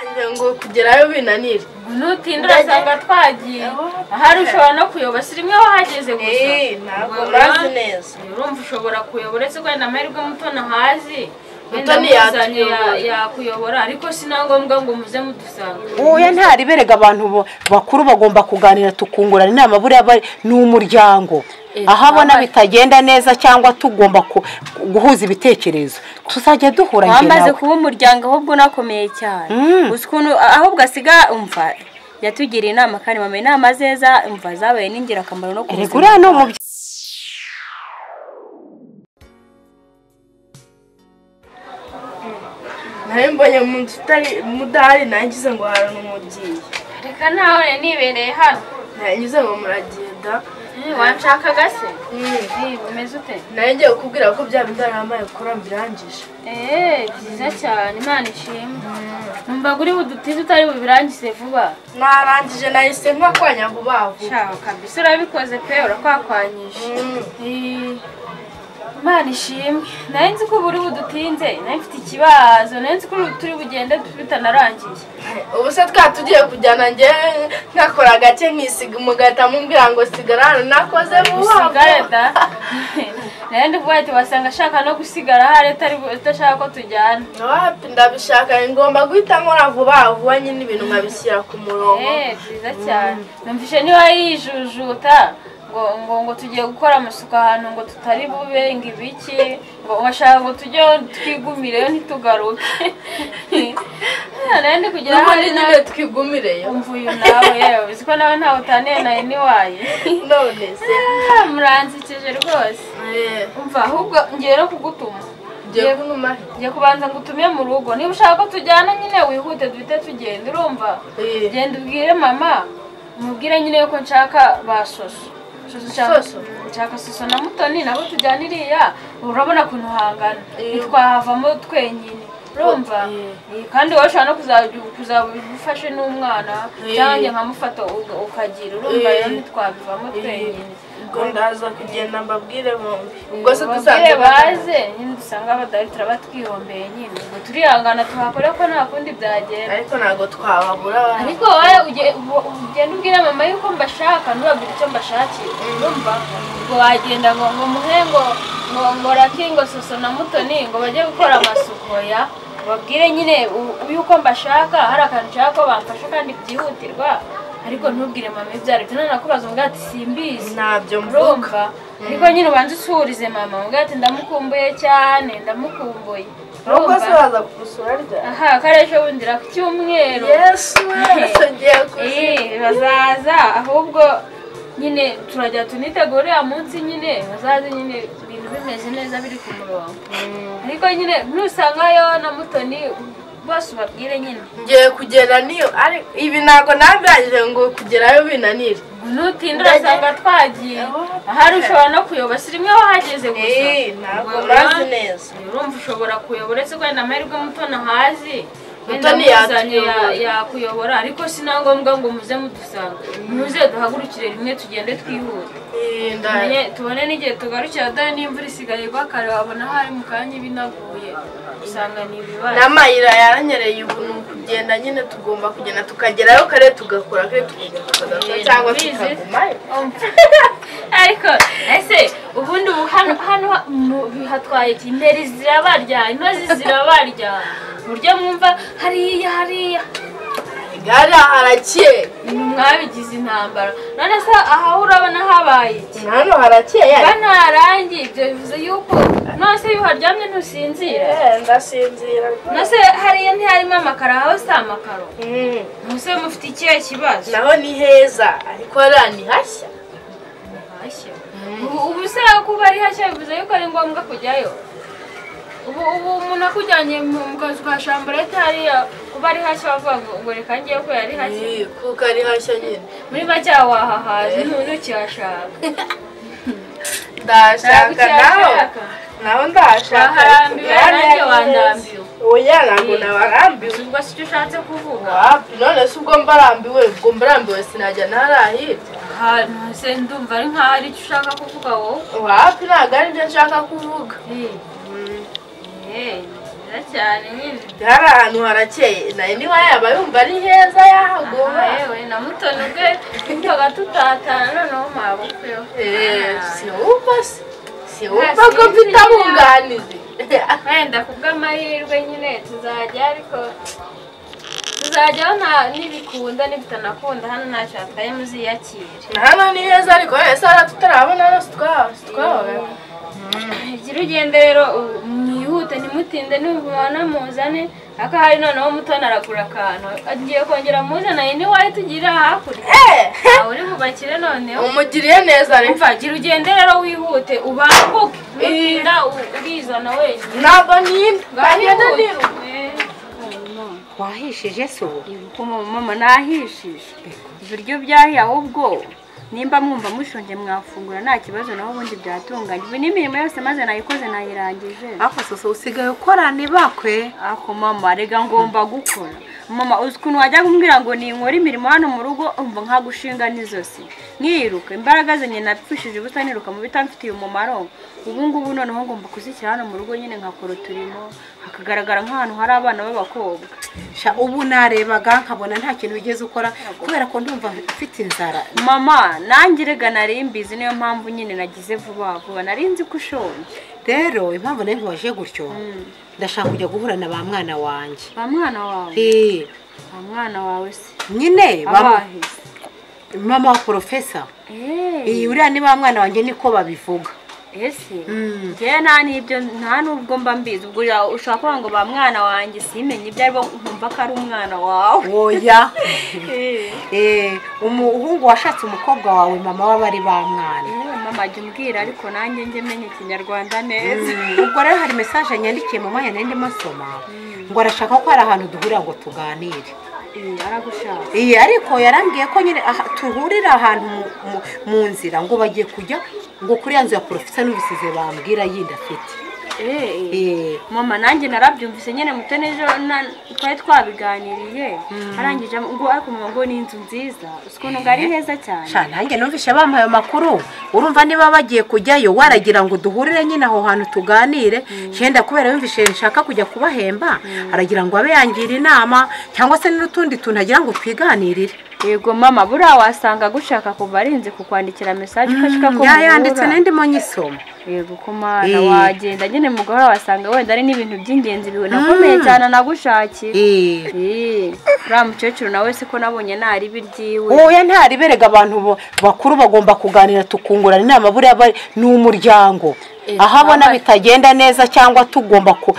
kugira ngo kugerayo binanire ntutinda urasanga twagiye ahari ushobora no kuyoba si rimwe wahageze gusa Eh, ntabwo Ubwo murazi rero, neza urumva ushobora kuyoba uretse ko wenda amahirwe muto ntahazi wenda Mutoni muzanye ya- yatuyobora. yakuyobora ariko si na ngombwa ngo muze mudusanga wowe ntari berega abantu bo- bakuru bagomba kuganira tukungurana inama buriya bari- ni umuryango Eh, aho abona twamaze- bitagenda neza cyangwa tugomba ku- guhuza ibitekerezo tuzajya duhura njye wamaze nawe kuba umuryango ahubwo unakomeye cyane Mm. uzi ukuntu ahubwo asiga umva yatugiriye inama kandi mama inama zeza umva zabaye n'ingirakamaro no ku Erega buzima uriya ni umubyeyi nawe mbonye umuntu utari mudahari nangize ngo harana umubyeyi reka nawe rero nibereye hano nangize ngo muragenda Eh, wanshakaga se Mm. Eh, bimeze ute nawe ngiye kukubwira ko bya bidarama ikora mbirangije eee byiza cyane imana ishimwe numvaga uri budutize utari bubirangize vuba narangije nahise nkakwanya vuba vuba shaka kabisa urabikoze pe urakwakwanyije Mm. Eh, imana ishimwe nari nzi ko ubu uri budutinze nari mfite ikibazo nari nzi ko uri- turi bugende bitanarangiye ubu se twa tugiye kujyana njye nkakora gake nkisiga umugahita mubwira ngo sigara hano nakoze vuba usigare vuba da nari ndi kuvuga ati wasanga ashaka no gusigara hari atari bu- adashaka ko tujyana wapi ndabishaka ngomba guhita nkora vuba vuba nyine ibintu nkabishyira ku murongo Eh, byiza cyane numvise niba yijujuta ngo ngo ngo tugiye gukora amasuku ahantu ngo tutari bube ngo ibiki ngo bashaka ngo tujye twigumireyo ntitugaruke Eh, nari ndi kugera n'ubundi hari nyine nawe twigumireyo umva uyu nawe yewe uzi ko nawe ntawe utaniye nawe niwaye none se Ah, muransekeje rwose Eh, umva ahubwo ngiye no kugutuma ngiye kunyuma ngiye kubanza ngo utume mu rugo niba ushaka ko tujyana nyine wihute duhite tugenda urumva Eh. genda ubwire mama umubwire nyine ko nshaka ba soso Soso nshaka- Soso? nshaka soso na mutoni nabo tujyana iriya urabona ukuntu hangana Eh. ntitwahavamo twenyine urumva Eh. Eh, kandi wowe ushobora no kuzajya- kuzaba ufashe n'umwana Eh. cyangwa njye nkamufata uga- ukagira urumva Eh. rero ntitwabivamo twenyine ubwo ndaza kugenda mbabwire bombi ubwo se babwire dusanzwe baze nyine dusanga abadari turaba twihomeye nyine ubwo turihangana tuhakore ko nta kundi byagenda ariko ntabwo twababura bana. ariko wowe uge- ubu- ugenda ubwire mama yuko mbashaka ntubabwire icyo mbashakira urumva ubwo wagenda ngo ngo muhe ngo ngo ngo raki ngo soso na mutoni ngo bajye gukora amasuku ya babwire nyine u- yuko mbashaka hari akantu ushaka ko bamfasha kandi byihutirwa ariko ntubwire mama ibyo ari byo noneho akubaza ngo ati simbizi ntabyo mvuga urumva ariko nyine ubanza usuhurize mama uvuga ati ndamukumbuye cyane ndamukumbuye nubwo se urumva baza kugusura ryari aha kariya ejo bundira ku cyumweru yesu wese ngiye kuzira Eh, bazaza ahubwo nyine turajya tunitegura uriya munsi nyine bazaze nyine ibintu bimeze neza biri ku murongo ariko nyine nusangayo na mutoni bose ubabwire nyine ngiye kugera niyo ari- ibi ntabwo nabirangije ngo kugerayo binanire ntutinda urasanga twagiye ahari ushobora no kuyoba si rimwe wahageze gusa Eh, ntabwo Ubwo murazi rero, neza urumva ushobora kuyobora uretse ko wenda amahirwe muto ntahazi wenda Mutoni muzanye ya- yatuyobora. yakuyobora ariko si na ngombwa ngo muze mudusanga muze duhagurukire rimwe tugende twihuta Eh, nda- Tumenye- tubone n'igihe tugarukira dore n'imvura isigaye igwa kare wabona hari mu kanya ibinaguye usanga ni ibibaye n'amayira yaranyereye ubu ni ukugenda nyine tugomba kugenda tukagerayo kare tugakora kare tukagenda tukagakora Eh, cyangwa bize. tukagumayo ariko ese ubundi ubu hano hano mu- bihatwaye iki imbere zirabarya intozi zirabarya uburyo mwumva hariya hariya gare harakeye mwabigize intambara none se aha urabona habaye iki hano harakeye ba ntarangi ibyo bivuze yuko nose iyo uharyamye ntusinzira Eh, ndasinzira rwose nose hariya ntiharimo amakaro aho si amakaro Mm, muse mufite ikihe kibazo naho ni heza ariko hariya ni hashya hashya ubu ubu se kuba ari hashya bivuze yuko ari ngombwa kujyayo ubu ubu umuntu akujyanye mu mu kazu ka shamburete hariya kuba ari hashya bavuga ngo ngo reka ngewe ko yari hashya Eh, kuko ari hashya nyine muri make wahahaza ntu- ntukihashaka ndashaka nawe Ntabwo nawe ndashaka Baharambiwe, Gare nanjye ni wandambiwe. heza. oya ntabwo Eh. nabarambiwe ubwo si cyo ushatse kuvuga wapi none se ubwo mbarambiwe ubwo mbarambiwe sinajya ntarahirya ahantu se ndumva ari nkaho ari cyo ushaka kuvuga wowe wapi ntabwo ari byo nshaka kuvuga Eh, eh, ni byiza cyane nyine hari ahantu harakeye nayo niba yaba yumva ari heza yahaguma aha yewe na mutoni ubwe twabaga tutatana noneho mwabukweho Eh, siwumva se siwumva ko mfite abunganizi wenda kubw'amahirwe nyine tuzajya ariko tuzajyaho nta- nibikunda nibitanakunda hano ntacyo hatwaye muziyakire hano ni heza ariko ese hariya tutarabona hano sitwabona igira ugende rero u- mwihute ntimutinde nimubona muzane ariko hari noneho mutoni aragura akantu agiye kongera muzana ni wowe tugirira hakurya nawe uri bubakire noneho umugiriye neza rero umva gira ugende rero wihute ubambuke ntutinda u- urizana wenyine ntabwo ninda ngenda niruka Eh. wahishije se ubu mama nahishije ibiryo byahiye ahubwo nimba mwumva mushonje mwafungura nta kibazo naho ubundi byatunganyijwe n'imirimo yose maze nayikoze nayirangije ariko soso usigaye ukora ntibakwe ako mama rega ngomba gukora mama uzi ukuntu wajya kumbwira ngo ninkore imirimo hano mu rugo umva nkagushinga n'izosi nkiruka imbaraga zanjye napfushije ubusa niruka mu bitamfitiye umumaro ubu ngubu noneho ngomba kuzishyira hano mu rugo nyine nkakora uturimo hakagaragara nk'ahantu hari abana b'abakobwa Sha, ubu narebaga nkabona nta kintu wigeze ukora kubera ko ndumva mfite inzara mama nanjye rega nari mbizi niyo mpamvu nyine nagize vuba vuba nari nzi ko ushonje rero impamvu nayo nkubaje gutyo ndashaka kujya guhura na ba mwana wanjye ba mwana wawe Eh, ba mwana wawe se nyine ba- abahe mama wa porofesa Eh, iyi uriya ni ba mwana wanjye niko babivuga ese Mm. njyewe nta n'ibyo nta n'ubwo mba mbizi ubwo ya- ushobora kuvuga ngo ba mwana wanjye simenye ibyo ari bo nkumva ko ari umwana wawe oya Eh, Eh, umuhungu washatse umukobwa wawe mama w'abari ba mwana mama jya umbwira ariko nanjye njye menya ikinyarwanda neza ubwo rero hari mesaje yandikiye mama yanari ndimo asoma ngo arashaka ko hari ahantu duhurira ngo tuganire Eh, aragushaka iyi ariko yarambwiye ko nyine aha- duhurira ahantu mu- mu- mu nzira ngo bagiye kujya ngo kuri ya nzu ya porofesa n'ubisize bambwira yindi afite Eh, eh. Eh, mama nanjye narabyumvise nyine mutoni ejo na- twari twabiganiriye arangije ngo ariko mama ngo ni inzu nziza uzi ukuntu ngo ari heza cyane sha nanjye numvise bampaye amakuru urumva niba bagiye kujyayo waragira ngo duhurire nyine aho hantu tuganire yenda kubera yumvise nshaka kujya kubahemba aragira ngo abe yangira inama cyangwa se n'utundi tuntu agira ngo twiganirire yego mama buriya wasanga gushaka kuva arinze kukwandikira mesaje ukashika ko muhura. yayanditse n'indi mu nyisoma yego ko mana Eh. wagenda nyine mu gahora wasanga wenda ari n'ibintu by'ingenzi binakomeye cyane anagushakiye Eh, Eh, uriya mukecuru nawe se ko nabonye ntari ibiryiwe oya ntariberega abantu bo- bakuru bagomba kuganira tukungurana inama buriya bari- ni umuryango Eh, ahabona twambaye- bitagenda neza cyangwa tugomba ku-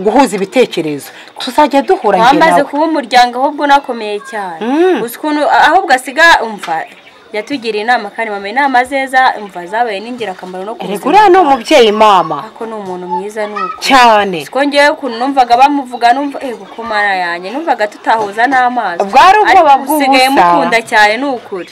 guhuza ibitekerezo tuzajya duhura njye wamaze nawe kuba umuryango ahubwo unakomeye cyane Mm. uzi ukuntu ahubwo asiga umva yatugiriye inama kandi mama inama zeza umva zabaye n'ingirakamaro no ku erega buzima uriya ni umubyeyi mama ako ni umuntu mwiza ni uko cyane siko ngewe ukuntu numvaga bamuvuga numva ego ko mara yanjye numvaga tutahuza n'amaso Bwari ubwoba Ariko usigaye bw'ubusa. mukunda cyane ni ukuri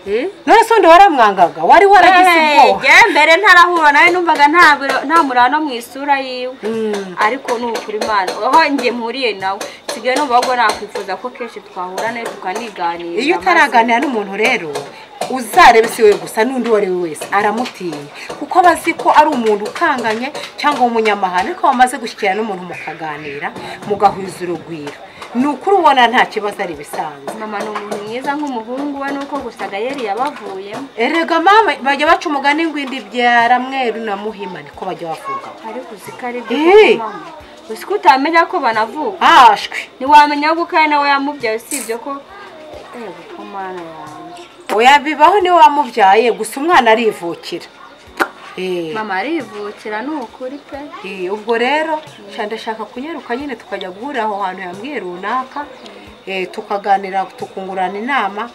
Eh? none se undi waramwangaga wari waragize Eh, ubwoba njyewe mbere ntarahura nawe numvaga nta biro- nta murano mu isura yiwe Mm. ariko ni ukuri imana aho njye mpuriye nawe nsigaye numva ahubwo nakwifuza ko kenshi twahura nawe tukaniganira iyo maze- utaraganira n'umuntu rero uzarebe si we gusa n'undi uwo ari we wese aramutinya kuko aba azi ko ari umuntu ukanganye cyangwa umunyamahane ariko wamaze gushyikira n'umuntu mukaganira mugahuza urugwiro ni ukuri ubona nta kibazo ari ibisanzwe mama ni umuntu mwiza nk'umuhungu we nuko gusaga yari yabavuyemo erega mama bajya baca umugani ngo indi byara mweru na muhima niko bajya bavuga ariko uzi ko ari Eh. byo mama uzi ko utamenya ko banavuka hashwe ntiwamenya ko kandi nawe yamubyaye usibye ko reba ko mwana yanjye oya bibaho niwe wamubyaye gusa umwana arivukira Eh. mama arivukira ni ukuri pe Eh, ubwo rero sha ndashaka kunyaruka nyine tukajya guhurira aho hantu yambwiye runaka eh, tukaganira tukungurana inama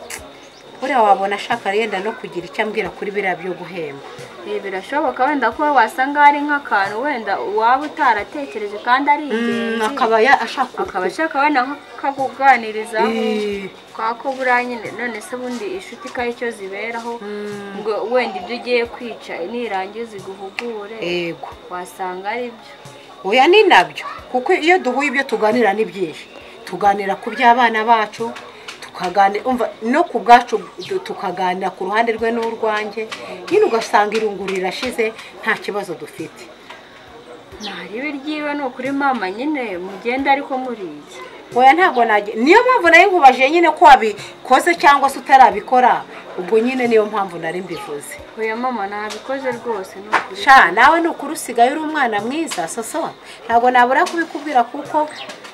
buriya wabona ashaka yenda no kugira icyo ambwira kuri biriya byo guhemba Eh, birashoboka wenda ko wasanga hari nk'akantu wenda waba utaratekereje kandi ari Mm, ingenzi akaba ya- ashaka akaba ashaka wenda nko kakuganirizaho Eh. kwako buriya nyine none se ubundi inshuti ko ari cyo ziberaho ngo wenda ibyo ugiye kwica nirangiza iguhugure yego wasanga ari byo oya ni nabyo kuko iyo duhuye ibyo tuganira ni byinshi tuganira ku by'abana bacu tukaganira umva no ku bwacu du- tukaganira ku ruhande rwe n'urwanjye nyine ugasanga irungu rirashize nta kibazo dufite ntarebe ryiwe ni ukuri mama nyine mugenda ariko muriye oya ntabwo nagiye niyo mpamvu nayo nkubaje nyine ko wabikoze cyangwa se utarabikora ubwo nyine niyo mpamvu nari mbivuze oya mama ntabikoze rwose ni ukuri sha nawe ni ukuri usigaye uri umwana mwiza soso ntabwo nabura kubikubwira kuko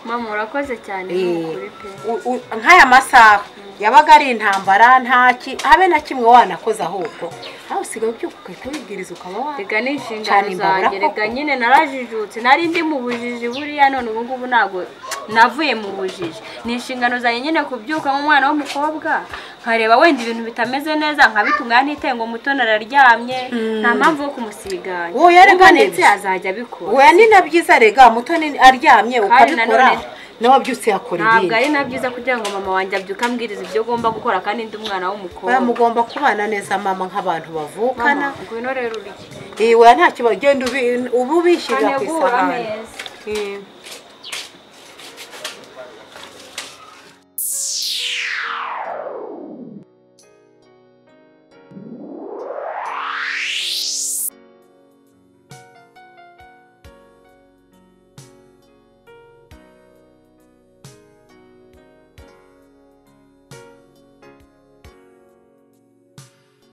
mama urakoze cyane ni eh, ukuri pe u- u- nk'aya masaha yabaga ari intambara ntaki habe na kimwe wanakoze ahubwo nawe usigaye ubyuka ugahita wibwiriza ukaba wa reka ni inshingano Cyane imbabura zanjye reka koko. nyine narajijutse nari ndi mu bujiji buriya none ubu ngubu ntabwo navuye mu bujiji ni inshingano zanjye nyine kubyuka nk'umwana w'umukobwa nkareba wenda ibintu bitameze neza nkabitunganya ntitengo muto nararyamye nta mpamvu yo kumusiganya Wowe yarega ubonetse neza. azajya abikora oya ni na byiza rega mutoni aryamye ukabikora nanone- nawe byutse yakora ntabwo ibindi ari na byiza kugira ngo mama wanjye abyuke ambwiriza ibyo agomba gukora kandi ndi umwana w'umukobwa oya mugomba kubana neza mama nk'abantu bavukana Mama, ngwino rero urye iwe nta kibazo genda ubi- uba ubishyirira ku ntegura isahani ameza Mm.